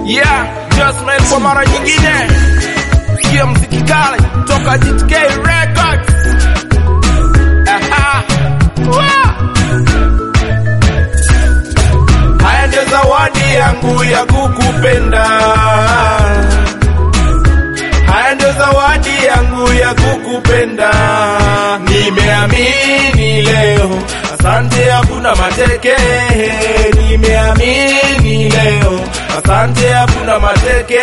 Yeah, Jasmine kwa mara nyingine. Sikia mziki kali toka GTK Records. Aha. Wa! Haya ndio zawadi yangu ya kukupenda. Haya ndio zawadi yangu ya kukupenda. Nimeamini leo, asante, hakuna mateke. Nimeamini leo, asante, hakuna mateke.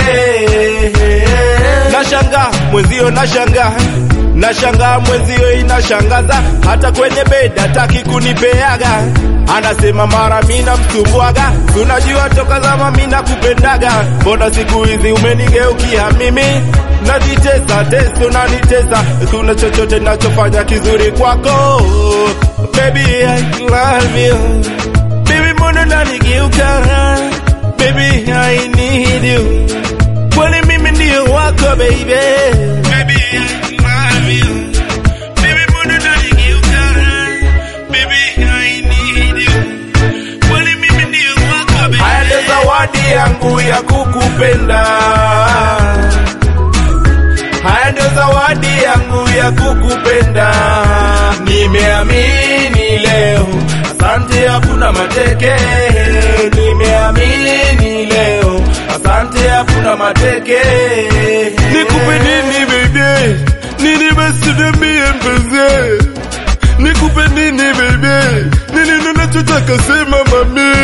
Nashanga mwenzio, nashanga nashanga mwenzio, inashangaza hata kwenye bed hataki kunipeaga anasema mara mina msumbuaga, tunajua toka zama mina kupendaga, mbona siku hizi umenigeukia mimi najitesa teso nanitesa, tuna chochote nachofanya kizuri kwako baby I love you baby, mbona nanigeuka baby I need you, kwani mimi ndio wako baby baby I love you baby, mbona nanigeuka baby I need you, kwani mimi ndio wako baby. Haya ndio zawadi yangu ya kukupenda. Haya ndio zawadi yangu ya kukupenda. Nimeamini leo, asante, hakuna mateke. Nimeamini leo, asante, hakuna mateke. Nikupe nini baby? Nini basi niambie mpenzi? Nikupe nini baby? Nini ninachotaka sema mami?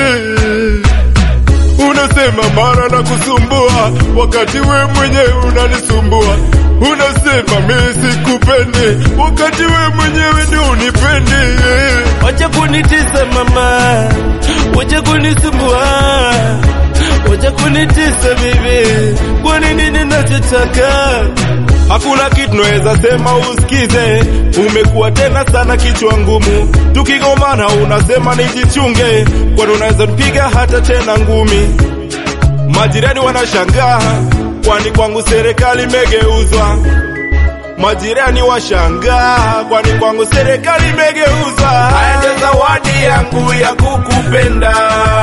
Unasema mara na kusumbua wakati we mwenyewe unanisumbua. Unasema mimi sikupendi wakati we mwenyewe ndio unipendi. Wacha kunitisa mama, wacha kunisumbua, wacha kunitisa bibi, kwani nini nachotaka? Hakuna kitu naweza sema usikize, umekuwa tena sana kichwa ngumu. Tukigomana unasema nijichunge, kwani unaweza nipiga hata tena ngumi. Majirani wanashangaa, kwani kwangu serikali imegeuzwa. Majirani washangaa, kwani kwangu serikali imegeuzwa. Haya ndio zawadi yangu ya kukupenda.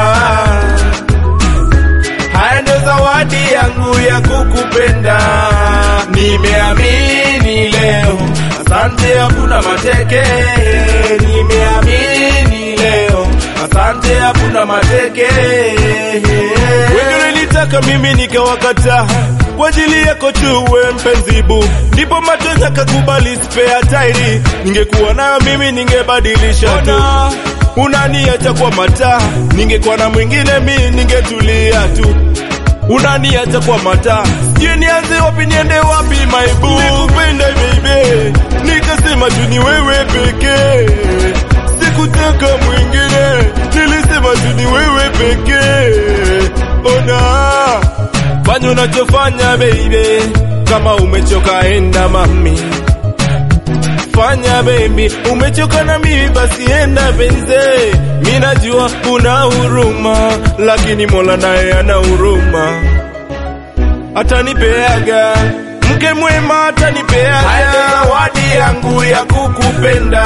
Haya ndio zawadi yangu ya kukupenda. Nimeamini leo, asante, hakuna mateke. Nimeamini leo, asante, hakuna mateke. Wengi nilitaka mimi nikawakataa kwa ajili yako tu we mpenzibu, ndipo matonya kakubali spare tairi. Ningekuwa nayo mimi ningebadilisha tu, unaniacha kwa mataa. Ningekuwa na mwingine mi ningetulia tu unaniacha kwa mataa, sijui nianze wapi niende wapi my boo. Nikupenda baby, nikasema tu ni wewe pekee, sikutaka mwingine, nilisema tu ni wewe pekee. Ona fanya unachofanya baby, kama umechoka enda mami fanya baby, umechoka na mimi basi enda benze. Mi najua una huruma, lakini Mola naye ana huruma, atanipeaga mke mwema, atanipeaga. Haya ndio zawadi yangu ya kukupenda.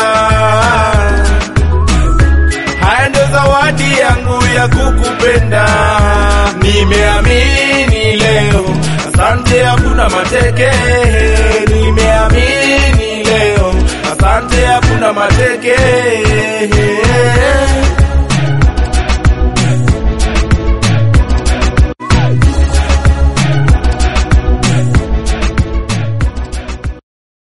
Haya ndio zawadi yangu ya kukupenda. Nimeamini leo, asante, hakuna mateke. Nimeamini leo, asante, hakuna mateke.